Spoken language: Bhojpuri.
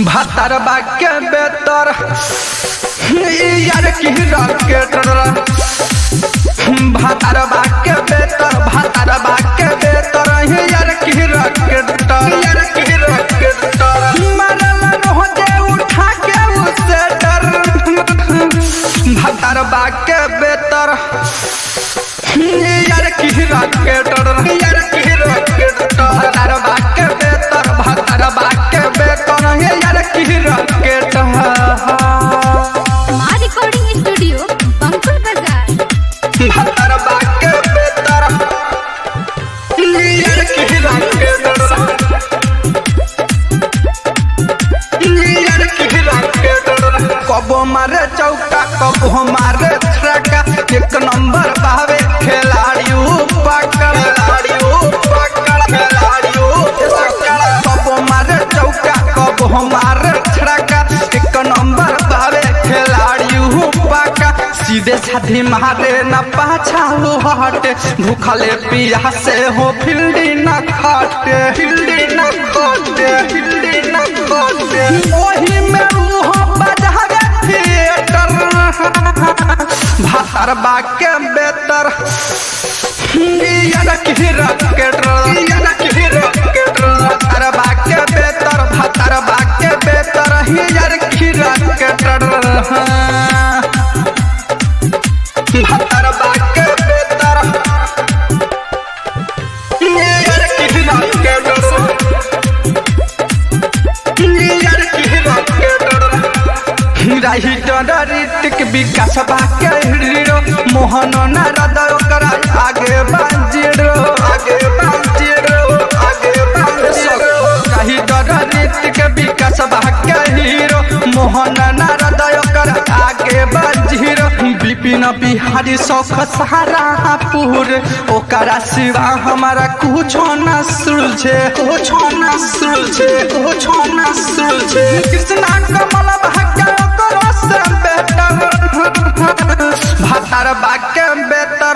भातार बाके बेतर यार की रॉकेट भातार बाके बेतर भातार बाके बेतर यार की रॉकेट यार की रॉकेट मरल रहो जे उठा के उसे डर भातार बाके बेतर यार की रॉकेट यार की रॉकेट भातार बाके बेतर भातार बाके बेतर यार की रॉकेट माँ रिकॉर्डिंग स्टूडियो बंकुल बाजार भातार बाके बेतर यार की रॉकेट यार की रॉकेट कबो मारे चौका कबो मारे छक्का एक नंबर पावे खिलाड़ी पकड़ खिलाड़ी पकड़ खिलाड़ी कबो मारे चौका कबो मारे छक्का एक नंबर पावे खिलाड़ी पक्का सीधे साधे मारे न पाछा हो हटे भूखले पियासे हो फील्डी न खाटे फील्डी न खाटे फील्डी न खाटे ओही में रूह बजावे थिएटर भातर बाके बेतर यार की रॉकेट यार की रॉकेट भातर बाके बेतर भातर बाके बेतर यार की रॉकेट भातर बाके बेतर यार की रॉकेट यार की रॉकेट हिटर ऋतिक विकास बाके हीरो मोहन नारद ओकरा आगे बाजिरो आगे बाजिरो आगे बाजिरो हिटर ऋतिक विकास बाके हीरो मोहन नारद ओकरा आगे बाजिरो विपिन बिहारी सौख सहारा पुर ओकरा सिवा हमारा कुछो न सुलझे कुछो न सुलझे कुछो न सुलझे कृष्णा कमल भाग्य ओकरो से बेटर भातार बाके बेटर